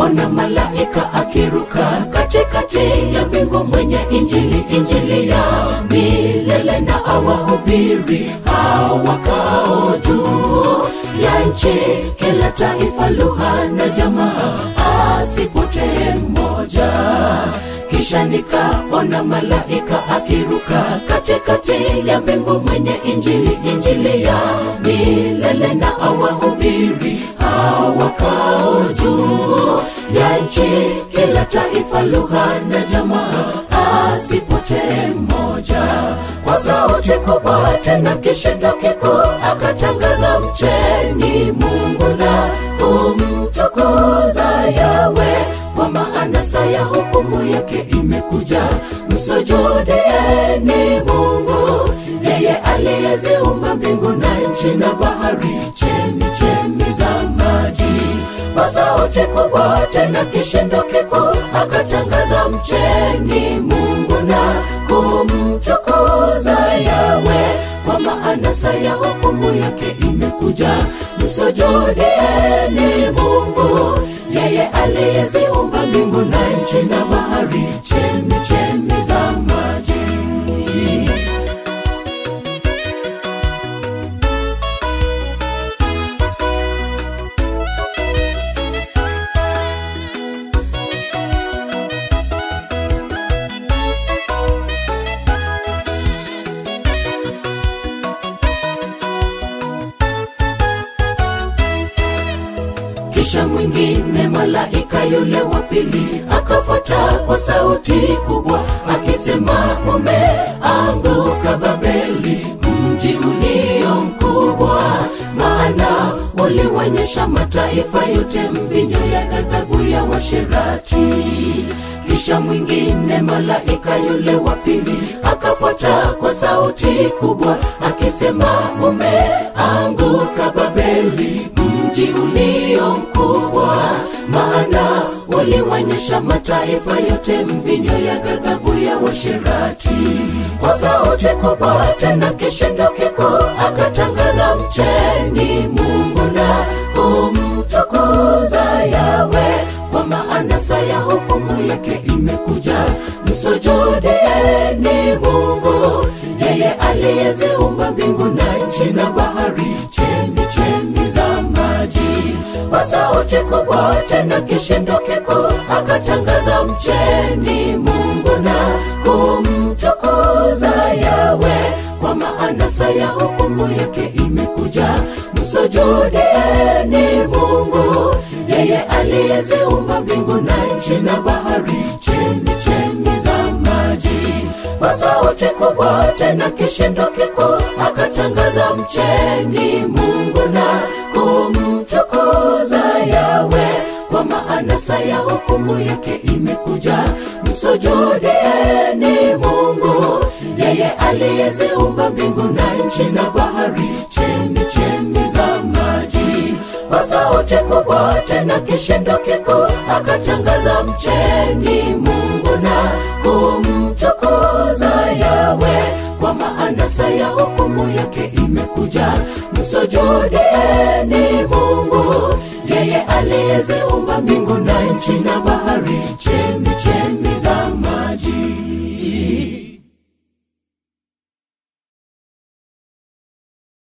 ona malaika akiruka katikati ya mbingu mwenye injili injili ya milele na awahubiri hawakao juu ya nchi kila taifa lugha na jamaa asipotee mmoja kisha nikaona malaika akiruka katikati ya mbingu mwenye injili injili ya milele na awahubiri hawakao juu ya nchi kila taifa lugha na jamaa asipotee mmoja kwa sauti kubwa tena kishindo kikuu akatangaza mcheni mungu na kumtukuza yawe kwa maana saa ya hukumu yake imekuja msujudieni mungu yeye aliyeziumba mbingu na nchi na bahari chemi chemi za maji kwa sauti kubwa tena kishindo kikuu akatangaza mcheni mungu na kumtukuza yawe kwa maana saa ya hukumu yake imekuja msujudieni mungu yeye aliyeziumba mbingu na nchi na bahari chemi chemi za maji kisha mwingine malaika yule wa pili akafuata kwa sauti kubwa akisema umeanguka babeli mji ulio mkubwa maana uliwanyesha mataifa yote mvinyo ya ghadhabu ya washerati kisha mwingine malaika yule wa pili akafuata kwa sauti kubwa akisema umeanguka babeli mji ulio mkubwa maana uliwanyesha mataifa yote mvinyo ya ghadhabu ya washerati kwa sauti kubwa tena kishindo kikuu akatangaza mcheni mungu na kumtukuza yawe kwa maana saa ya hukumu yake imekuja msujudieni mungu yeye aliyeziumba mbingu na nchi na bahari chemi chemi za maji kwa sauti kubwa tena kishindo kikuu akatangaza mcheni mungu na kumtukuza yawe kwa maana saa ya hukumu yake imekuja msujudieni mungu yeye aliyeziumba mbingu na nchi na bahari chemi chemi za maji kwa sauti kubwa tena kishindo kikuu akatangaza mcheni mungu na kumtukuza yawe kwa maana saa ya hukumu yake imekuja msujudieni mungu yeye aliyeziumba mbingu na nchi na bahari chemi chemi za maji kwa sauti kubwa tena kishindo kikuu akatangaza mcheni mungu na kumtukuza yawe kwa maana saa ya hukumu yake imekuja msujudieni mungu yeye aliyeziumba mbingu na nchi na bahari chemi